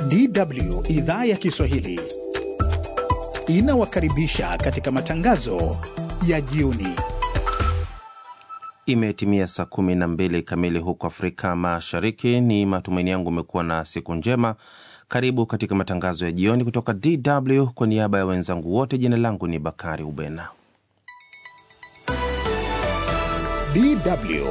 DW idhaa ya Kiswahili inawakaribisha katika matangazo ya jioni. Imetimia saa kumi na mbili kamili huko Afrika Mashariki. Ni matumaini yangu umekuwa na siku njema. Karibu katika matangazo ya jioni kutoka DW. Kwa niaba ya wenzangu wote, jina langu ni Bakari Ubena. DW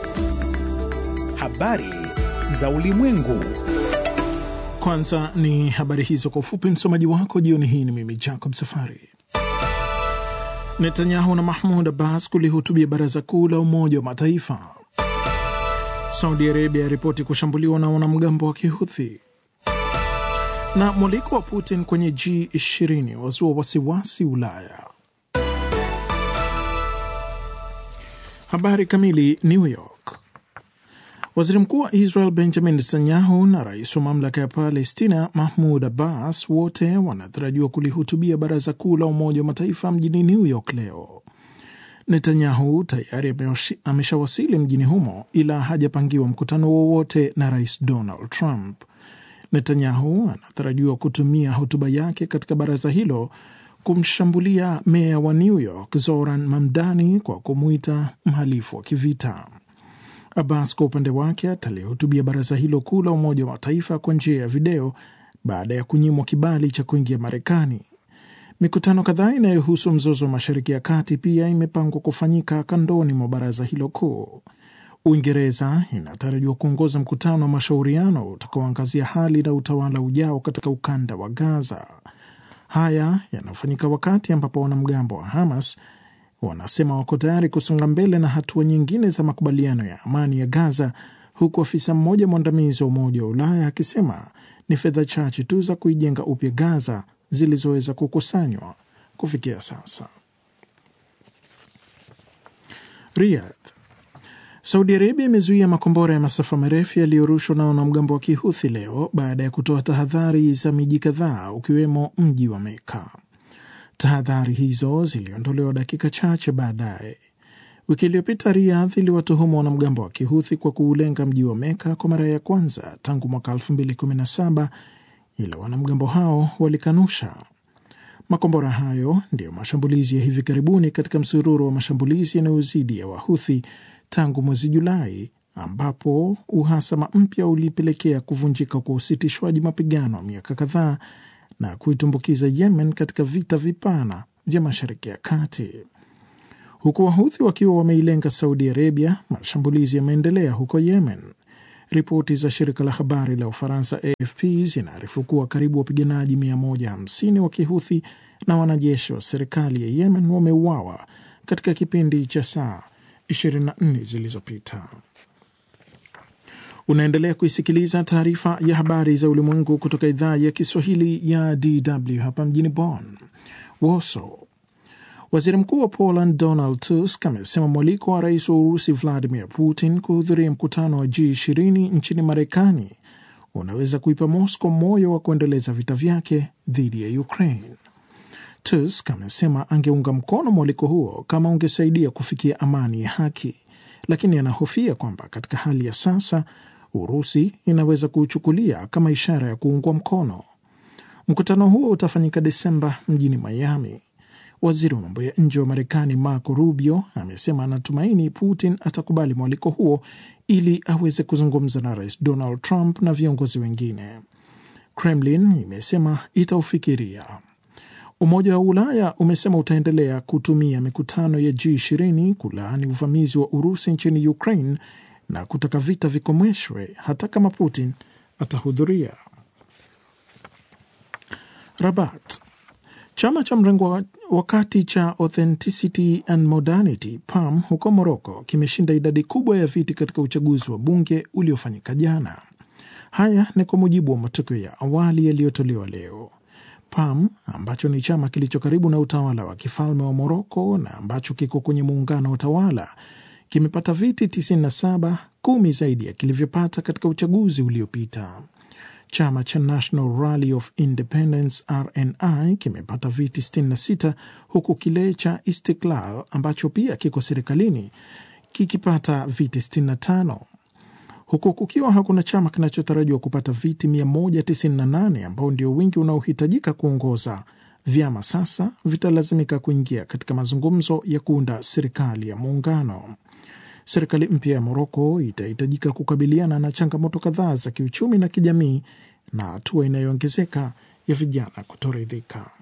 habari za ulimwengu. Kwanza ni habari hizo kwa ufupi. Msomaji wako jioni hii ni mimi Jacob Safari. Netanyahu na Mahmud Abbas kulihutubia baraza kuu la Umoja wa Mataifa. Saudi Arabia yaripoti kushambuliwa na wanamgambo wa Kihuthi, na mwaliko wa Putin kwenye G20 wazua wasiwasi Ulaya. Habari kamili. New York. Waziri mkuu wa Israel Benjamin Netanyahu na rais wa mamlaka ya Palestina Mahmud Abbas wote wanatarajiwa kulihutubia baraza kuu la Umoja wa Mataifa mjini New York leo. Netanyahu tayari ameshawasili mjini humo, ila hajapangiwa mkutano wowote na rais Donald Trump. Netanyahu anatarajiwa kutumia hotuba yake katika baraza hilo kumshambulia meya wa New York Zoran Mamdani kwa kumwita mhalifu wa kivita. Abbas kwa upande wake atalihutubia baraza hilo kuu la Umoja wa Mataifa kwa njia ya video baada ya kunyimwa kibali cha kuingia Marekani. Mikutano kadhaa inayohusu mzozo wa Mashariki ya Kati pia imepangwa kufanyika kandoni mwa baraza hilo kuu. Uingereza inatarajiwa kuongoza mkutano wa mashauriano utakaoangazia hali na utawala ujao katika ukanda wa Gaza. Haya yanafanyika wakati ambapo wanamgambo wa Hamas wanasema wako tayari kusonga mbele na hatua nyingine za makubaliano ya amani ya Gaza, huku afisa mmoja mwandamizi wa Umoja wa Ulaya akisema ni fedha chache tu za kuijenga upya Gaza zilizoweza kukusanywa kufikia sasa. Riyadh. Saudi Arabia imezuia makombora ya masafa marefu yaliyorushwa na wanamgambo wa Kihuthi leo baada ya kutoa tahadhari za miji kadhaa ukiwemo mji wa Meka. Tahadhari hizo ziliondolewa dakika chache baadaye. Wiki iliyopita Riyadh iliwatuhumu wanamgambo wa Kihuthi kwa kuulenga mji wa Meka kwa mara ya kwanza tangu mwaka 2017 ila wanamgambo hao walikanusha. Makombora hayo ndiyo mashambulizi ya hivi karibuni katika msururu wa mashambulizi yanayozidi ya Wahuthi tangu mwezi Julai, ambapo uhasama mpya ulipelekea kuvunjika kwa usitishwaji mapigano wa miaka kadhaa na kuitumbukiza Yemen katika vita vipana vya Mashariki ya Kati. Huku Wahuthi wakiwa wameilenga Saudi Arabia, mashambulizi yameendelea huko Yemen. Ripoti za shirika la habari la Ufaransa AFP zinaarifu kuwa karibu wapiganaji 150 wa Kihuthi na wanajeshi wa serikali ya Yemen wameuawa katika kipindi cha saa 24 zilizopita. Unaendelea kuisikiliza taarifa ya habari za ulimwengu kutoka idhaa ya Kiswahili ya DW hapa mjini Bonn. Warsaw. Waziri mkuu wa Poland Donald Tusk amesema mwaliko wa rais wa Urusi Vladimir Putin kuhudhuria mkutano wa G20 nchini Marekani unaweza kuipa Moscow moyo wa kuendeleza vita vyake dhidi ya Ukraine. Tusk amesema angeunga mkono mwaliko huo kama ungesaidia kufikia amani ya haki, lakini anahofia kwamba katika hali ya sasa Urusi inaweza kuuchukulia kama ishara ya kuungwa mkono. Mkutano huo utafanyika Desemba mjini Miami. Waziri wa mambo ya nje wa Marekani Marco Rubio amesema anatumaini Putin atakubali mwaliko huo ili aweze kuzungumza na rais Donald Trump na viongozi wengine. Kremlin imesema itaufikiria. Umoja wa Ulaya umesema utaendelea kutumia mikutano ya G20 kulaani uvamizi wa Urusi nchini Ukraine na kutaka vita vikomeshwe hata kama Putin atahudhuria. Rabat. Chama cha mrengo wa kati cha Authenticity and Modernity PAM huko Moroko kimeshinda idadi kubwa ya viti katika uchaguzi wa bunge uliofanyika jana. Haya ni kwa mujibu wa matokeo ya awali yaliyotolewa leo. PAM ambacho ni chama kilicho karibu na utawala wa kifalme wa Moroko na ambacho kiko kwenye muungano wa utawala kimepata viti 97, kumi zaidi ya kilivyopata katika uchaguzi uliopita. Chama cha National Rally of Independence RNI kimepata viti 66 huku kile cha Istiklal ambacho pia kiko serikalini kikipata viti 65. huku kukiwa hakuna chama kinachotarajiwa kupata viti 198 ambao ndio wingi unaohitajika kuongoza. Vyama sasa vitalazimika kuingia katika mazungumzo ya kuunda serikali ya muungano. Serikali mpya ya Moroko itahitajika kukabiliana na changamoto kadhaa za kiuchumi na kijamii na hatua inayoongezeka ya vijana kutoridhika.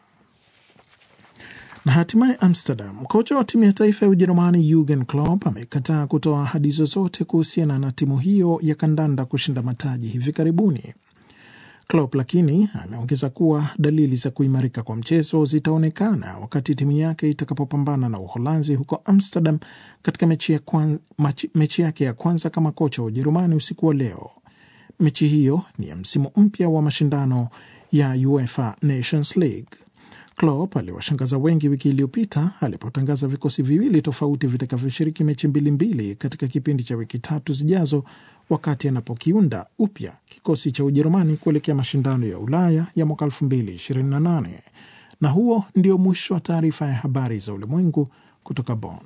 Na hatimaye Amsterdam, kocha wa timu ya taifa ya Ujerumani Jurgen Klopp amekataa kutoa ahadi zozote kuhusiana na timu hiyo ya kandanda kushinda mataji hivi karibuni. Klopp lakini ameongeza kuwa dalili za kuimarika kwa mchezo zitaonekana wakati timu yake itakapopambana na Uholanzi huko Amsterdam katika mechi, ya kwan, machi, mechi yake ya kwanza kama kocha wa Ujerumani usiku wa leo. Mechi hiyo ni ya msimu mpya wa mashindano ya UEFA Nations League. Klopp aliwashangaza wengi wiki iliyopita alipotangaza vikosi viwili tofauti vitakavyoshiriki mechi mbili mbili katika kipindi cha wiki tatu zijazo, wakati anapokiunda upya kikosi cha Ujerumani kuelekea mashindano ya Ulaya ya mwaka 2028. Na huo ndio mwisho wa taarifa ya habari za ulimwengu kutoka Bonn.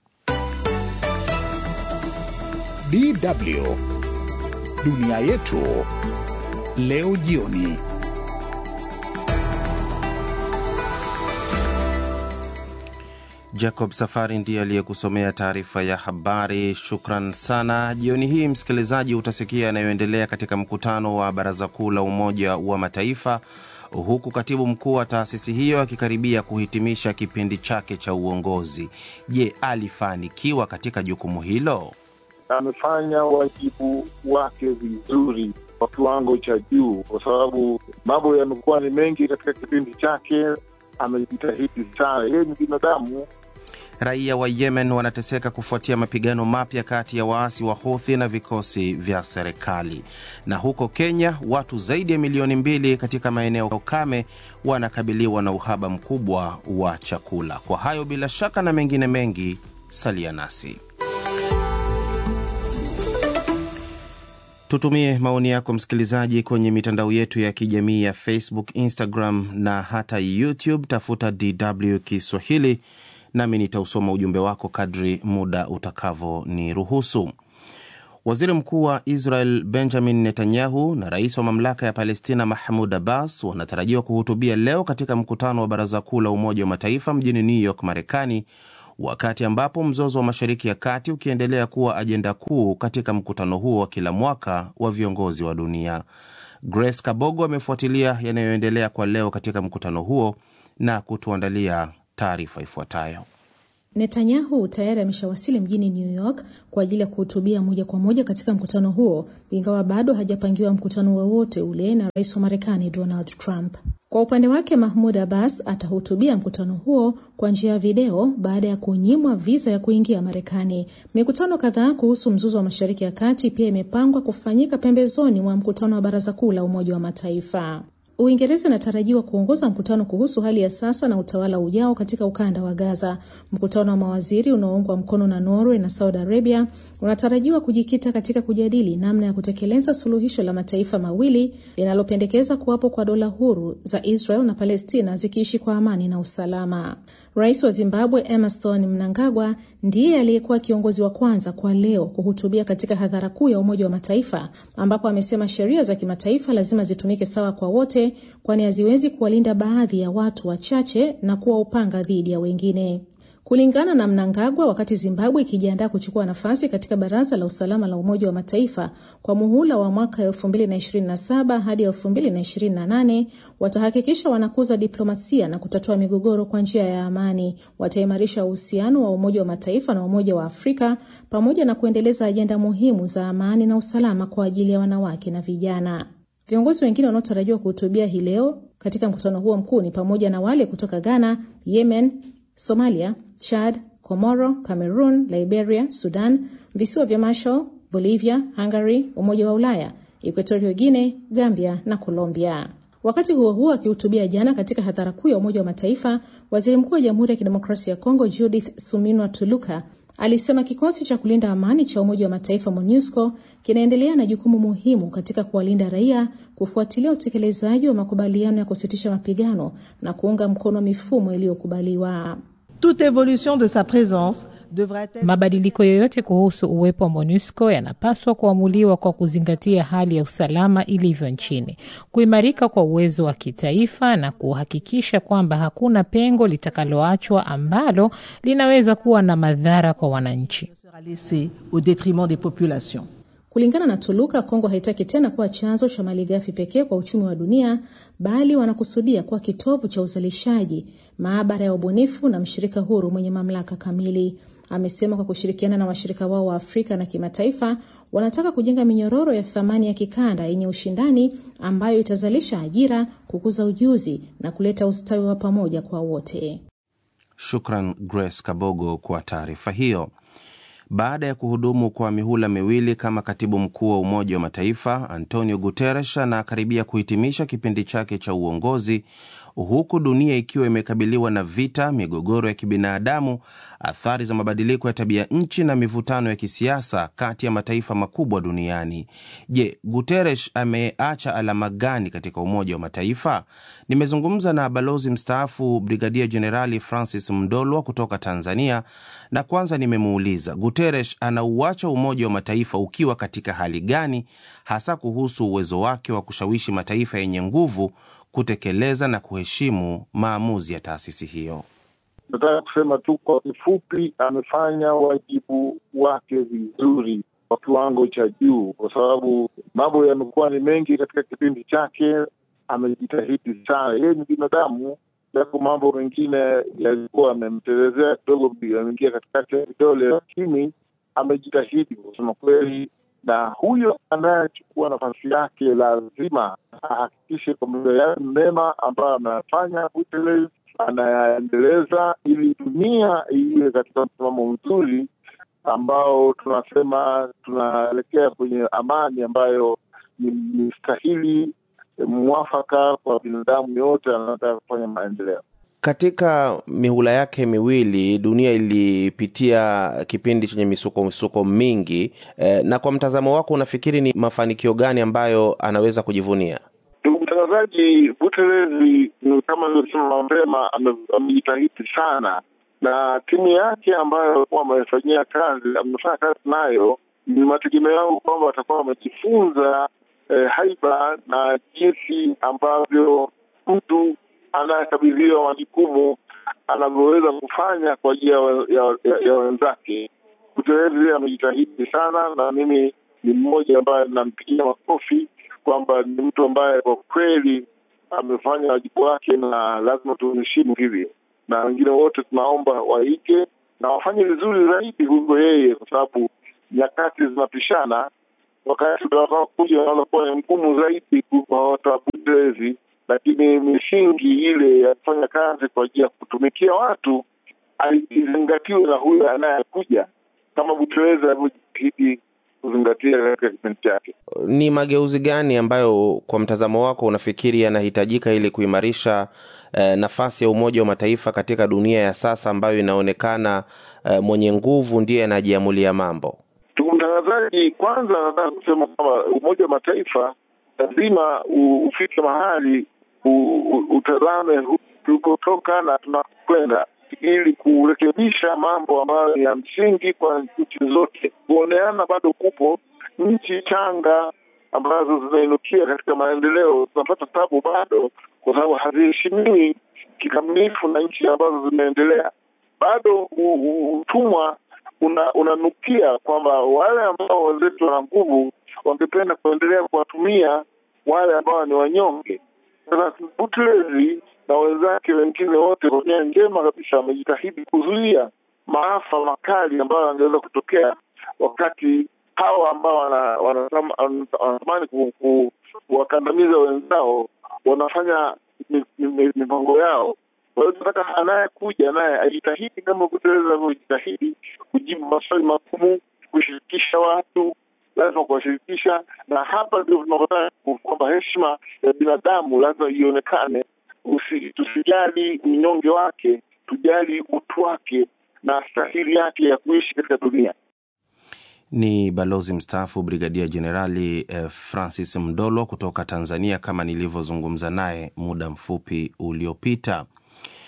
DW dunia yetu leo jioni. Jacob Safari ndiye aliyekusomea taarifa ya habari. Shukran sana. Jioni hii, msikilizaji, utasikia yanayoendelea katika mkutano wa Baraza Kuu la Umoja wa Mataifa, huku katibu mkuu wa taasisi hiyo akikaribia kuhitimisha kipindi chake cha uongozi. Je, alifanikiwa katika jukumu hilo? Amefanya wajibu wake vizuri kwa kiwango cha juu, kwa sababu mambo yamekuwa ni mengi katika kipindi chake. Amejitahidi sana, yeye ni binadamu. Raia wa Yemen wanateseka kufuatia mapigano mapya kati ya waasi wa Houthi na vikosi vya serikali. Na huko Kenya, watu zaidi ya milioni mbili katika maeneo ukame wanakabiliwa na uhaba mkubwa wa chakula. Kwa hayo bila shaka na mengine mengi, salia nasi. Tutumie maoni yako msikilizaji, kwenye mitandao yetu ya kijamii ya Facebook, Instagram na hata YouTube. Tafuta DW Kiswahili nami nitausoma ujumbe wako kadri muda utakavyoniruhusu. Waziri Mkuu wa Israel Benjamin Netanyahu na rais wa mamlaka ya Palestina Mahmud Abbas wanatarajiwa kuhutubia leo katika mkutano wa Baraza Kuu la Umoja wa Mataifa mjini New York, Marekani, wakati ambapo mzozo wa Mashariki ya Kati ukiendelea kuwa ajenda kuu katika mkutano huo wa kila mwaka wa viongozi wa dunia. Grace Kabogo amefuatilia yanayoendelea kwa leo katika mkutano huo na kutuandalia taarifa ifuatayo. Netanyahu tayari ameshawasili mjini New York kwa ajili ya kuhutubia moja kwa moja katika mkutano huo, ingawa bado hajapangiwa mkutano wowote ule na rais wa Marekani Donald Trump. Kwa upande wake, Mahmud Abbas atahutubia mkutano huo kwa njia ya video baada ya kunyimwa viza ya kuingia Marekani. Mikutano kadhaa kuhusu mzozo wa Mashariki ya Kati pia imepangwa kufanyika pembezoni mwa mkutano wa Baraza Kuu la Umoja wa Mataifa. Uingereza inatarajiwa kuongoza mkutano kuhusu hali ya sasa na utawala ujao katika ukanda wa Gaza. Mkutano wa mawaziri unaoungwa mkono na Norway na Saudi Arabia unatarajiwa kujikita katika kujadili namna ya kutekeleza suluhisho la mataifa mawili linalopendekeza kuwapo kwa dola huru za Israel na Palestina zikiishi kwa amani na usalama. Rais wa Zimbabwe Emmerson Mnangagwa ndiye aliyekuwa kiongozi wa kwanza kwa leo kuhutubia katika hadhara kuu ya Umoja wa Mataifa, ambapo amesema sheria za kimataifa lazima zitumike sawa kwa wote, kwani haziwezi kuwalinda baadhi ya watu wachache na kuwa upanga dhidi ya wengine. Kulingana na Mnangagwa, wakati Zimbabwe ikijiandaa kuchukua nafasi katika Baraza la Usalama la Umoja wa Mataifa kwa muhula wa mwaka 2027 hadi 2028, watahakikisha wanakuza diplomasia na kutatua migogoro kwa njia ya amani. Wataimarisha uhusiano wa Umoja wa Mataifa na Umoja wa Afrika pamoja na kuendeleza ajenda muhimu za amani na usalama kwa ajili ya wanawake na vijana. Viongozi wengine wanaotarajiwa kuhutubia hii leo katika mkutano huo mkuu ni pamoja na wale kutoka Ghana, Yemen, Somalia, Chad, Komoro, Cameroon, Liberia, Sudan, visiwa vya Marshall, Bolivia, Hungary, Umoja wa Ulaya, Equatorial Guinea, Gambia na Colombia. Wakati huo huo, akihutubia jana katika hadhara kuu ya Umoja wa Mataifa, waziri mkuu wa Jamhuri ya Kidemokrasia ya Kongo Judith Suminwa Tuluka alisema kikosi cha kulinda amani cha Umoja wa Mataifa MONUSCO kinaendelea na jukumu muhimu katika kuwalinda raia, kufuatilia utekelezaji wa makubaliano ya kusitisha mapigano na kuunga mkono mifumo iliyokubaliwa. Toute évolution de sa présence devrait être Mabadiliko yoyote kuhusu uwepo wa MONUSCO yanapaswa kuamuliwa kwa kuzingatia hali ya usalama ilivyo nchini, kuimarika kwa uwezo wa kitaifa na kuhakikisha kwamba hakuna pengo litakaloachwa ambalo linaweza kuwa na madhara kwa wananchi. sera laissée au détriment des populations. Kulingana na Tuluka, Kongo haitaki tena kuwa chanzo cha malighafi pekee kwa uchumi wa dunia, bali wanakusudia kuwa kitovu cha uzalishaji, maabara ya ubunifu na mshirika huru mwenye mamlaka kamili. Amesema kwa kushirikiana na washirika wao wa Afrika na kimataifa, wanataka kujenga minyororo ya thamani ya kikanda yenye ushindani ambayo itazalisha ajira, kukuza ujuzi na kuleta ustawi wa pamoja kwa wote. Shukran Grace Kabogo kwa taarifa hiyo. Baada ya kuhudumu kwa mihula miwili kama katibu mkuu wa Umoja wa Mataifa, Antonio Guterres anakaribia kuhitimisha kipindi chake cha uongozi huku dunia ikiwa imekabiliwa na vita, migogoro ya kibinadamu, athari za mabadiliko ya tabia nchi na mivutano ya kisiasa kati ya mataifa makubwa duniani. Je, Guterres ameacha alama gani katika Umoja wa Mataifa? Nimezungumza na balozi mstaafu Brigadia Jenerali Francis Mdolwa kutoka Tanzania, na kwanza nimemuuliza Guterres anauacha Umoja wa Mataifa ukiwa katika hali gani, hasa kuhusu uwezo wake wa kushawishi mataifa yenye nguvu kutekeleza na kuheshimu maamuzi ya taasisi hiyo. Nataka kusema tu kwa kifupi, amefanya wajibu wake vizuri kwa kiwango cha juu, kwa sababu mambo yamekuwa ni mengi katika kipindi chake. Amejitahidi sana, yeye ni binadamu, yako mambo mengine yalikuwa amemtelezea kidogo, ameingia katikati ya vidole, lakini amejitahidi kusema kweli na huyo anayechukua nafasi yake lazima ahakikishe kwamba yale mema ambayo ameyafanya Guterres anayaendeleza, ili dunia iwe katika msimamo mzuri ambao tunasema tunaelekea kwenye amani ambayo ni, ni stahili mwafaka kwa binadamu yote anataka kufanya maendeleo. Katika mihula yake miwili dunia ilipitia kipindi chenye misuko misuko mingi eh, na kwa mtazamo wako unafikiri ni mafanikio gani ambayo anaweza kujivunia? Ndugu mtangazaji, Guterres ni kama nilivyosema mapema, amejitahidi sana na timu yake ambayo alikuwa amefanyia kazi, amefanya kazi nayo, ni mategemeo yangu kwamba watakuwa wamejifunza eh, haiba na jinsi ambavyo mtu anayekabidhiwa majukumu anavyoweza kufanya kwa ajili ya, ya, ya, ya wenzake. Guterres amejitahidi sana, na mimi ni mmoja ambaye nampigia makofi kwamba ni mtu ambaye kwa kweli amefanya wajibu wake, na lazima tuheshimu hivyo, na wengine wote tunaomba waige na wafanye vizuri zaidi kuliko yeye, kwa sababu nyakati zinapishana. Wakati utakaokuja unaweza kuwa ni mgumu zaidi kuliko watu wa Guterres lakini misingi ile ya kufanya kazi kwa ajili ya kutumikia watu izingatiwe na huyo anayekuja, kama Guterres alivyojitahidi kuzingatia katika kipindi chake. Ni mageuzi gani ambayo kwa mtazamo wako unafikiri yanahitajika ili kuimarisha eh, nafasi ya Umoja wa Mataifa katika dunia ya sasa ambayo inaonekana eh, mwenye nguvu ndiye anajiamulia mambo? Ndugu mtangazaji, kwanza nataka kusema kwamba Umoja wa Mataifa lazima ufike mahali utazame tulikotoka na tunakwenda, ili kurekebisha mambo ambayo ni ya msingi kwa nchi zote. Kuoneana bado kupo. Nchi changa ambazo zinainukia katika maendeleo zinapata tabu bado, kwa sababu haziheshimiwi kikamilifu na nchi ambazo zimeendelea. Bado utumwa unanukia una kwamba wale ambao wenzetu wana nguvu wangependa kuendelea kuwatumia wale ambao ni wanyonge. Sasa Guterres na wenzake wengine wote kwa nia njema kabisa wamejitahidi kuzuia maafa makali ambayo yangeweza kutokea wakati hawa ambao wanatamani kuwakandamiza wenzao wanafanya mipango yao. Kwa hiyo tunataka anayekuja naye ajitahidi kama Guterres anavyojitahidi kujibu maswali magumu, kushirikisha watu lazima kuwashirikisha, na hapa ndio tunakutana kwamba heshima ya binadamu lazima ionekane. Tusijali unyonge wake, tujali utu wake na stahili yake ya kuishi katika dunia. Ni balozi mstaafu Brigadia Jenerali eh, Francis Mdolo kutoka Tanzania, kama nilivyozungumza naye muda mfupi uliopita.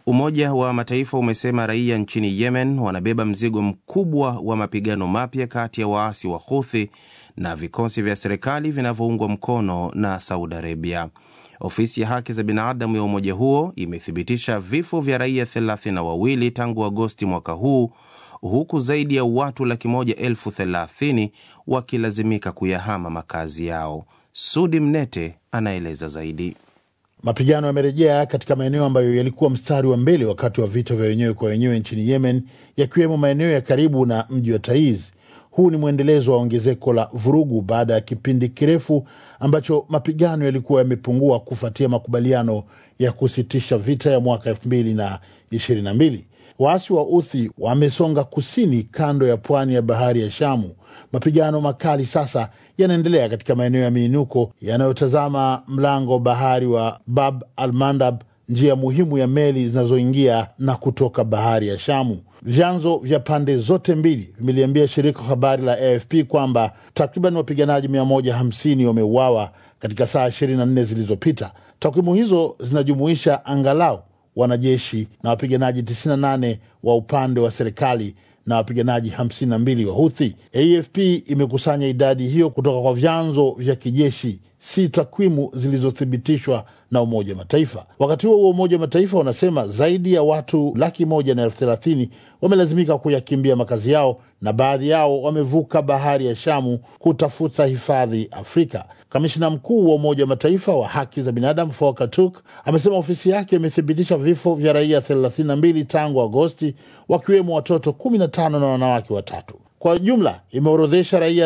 Umoja wa Mataifa umesema raia nchini Yemen wanabeba mzigo mkubwa wa mapigano mapya kati ya waasi wa Houthi na vikosi vya serikali vinavyoungwa mkono na Saudi Arabia. Ofisi ya haki za binadamu ya umoja huo imethibitisha vifo vya raia thelathini na wawili tangu Agosti mwaka huu huku zaidi ya watu laki moja elfu thelathini wakilazimika kuyahama makazi yao. Sudi Mnete anaeleza zaidi. Mapigano yamerejea katika maeneo ambayo yalikuwa mstari wa mbele wakati wa vita vya wenyewe kwa wenyewe nchini Yemen, yakiwemo maeneo ya karibu na mji wa Taiz. Huu ni mwendelezo wa ongezeko la vurugu baada ya kipindi kirefu ambacho mapigano yalikuwa yamepungua kufuatia makubaliano ya kusitisha vita ya mwaka elfu mbili na ishirini na mbili. Waasi wa Uthi wamesonga kusini kando ya pwani ya bahari ya Shamu. Mapigano makali sasa yanaendelea katika maeneo ya miinuko yanayotazama mlango bahari wa Bab al Mandab, njia muhimu ya meli zinazoingia na kutoka bahari ya Shamu. Vyanzo vya pande zote mbili vimeliambia shirika habari la AFP kwamba takriban wapiganaji 150 wameuawa katika saa 24 zilizopita. Takwimu hizo zinajumuisha angalau wanajeshi na wapiganaji 98 wa upande wa serikali na wapiganaji 52 wa Huthi. AFP imekusanya idadi hiyo kutoka kwa vyanzo vya kijeshi, si takwimu zilizothibitishwa na Umoja wa Mataifa. Wakati huo huo, Umoja wa Mataifa unasema zaidi ya watu laki moja na elfu thelathini wamelazimika kuyakimbia makazi yao na baadhi yao wamevuka bahari ya Shamu kutafuta hifadhi Afrika. Kamishina mkuu wa Umoja wa Mataifa wa haki za binadamu Volker Turk amesema ofisi yake imethibitisha vifo vya raia 32 tangu Agosti, wakiwemo watoto 15 na wanawake watatu. Kwa jumla imeorodhesha raia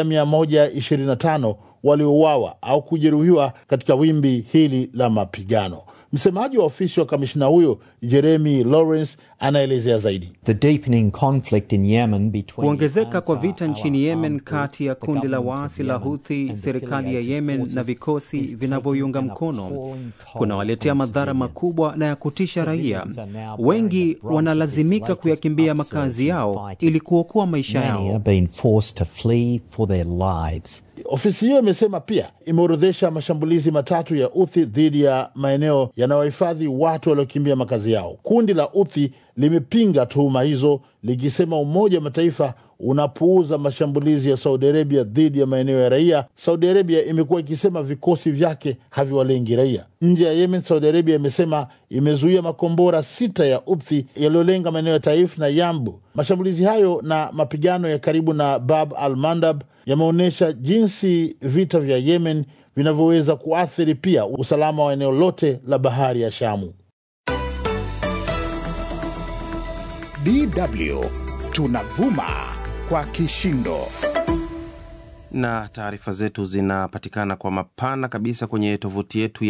125 waliouawa au kujeruhiwa katika wimbi hili la mapigano. Msemaji wa ofisi wa kamishina huyo Jeremy Lawrence anaelezea zaidi. Kuongezeka kwa vita nchini Yemen kati ya kundi la waasi la Huthi, serikali ya Yemen na vikosi vinavyoiunga mkono kunawaletea madhara makubwa na ya kutisha raia. Wengi wanalazimika kuyakimbia makazi yao ili kuokoa maisha yao. Ofisi hiyo imesema pia imeorodhesha mashambulizi matatu ya Uthi dhidi ya maeneo yanayohifadhi watu waliokimbia makazi yao. Kundi la Uthi limepinga tuhuma hizo likisema Umoja wa Mataifa unapuuza mashambulizi ya Saudi Arabia dhidi ya maeneo ya raia. Saudi Arabia imekuwa ikisema vikosi vyake haviwalengi raia. Nje ya Yemen, Saudi Arabia imesema imezuia makombora sita ya Uthi yaliyolenga maeneo ya Taif na Yambu. Mashambulizi hayo na mapigano ya karibu na Bab al Mandab yameonyesha jinsi vita vya Yemen vinavyoweza kuathiri pia usalama wa eneo lote la bahari ya Shamu. DW tunavuma kwa kishindo. Na taarifa zetu zinapatikana kwa mapana kabisa kwenye tovuti yetu ya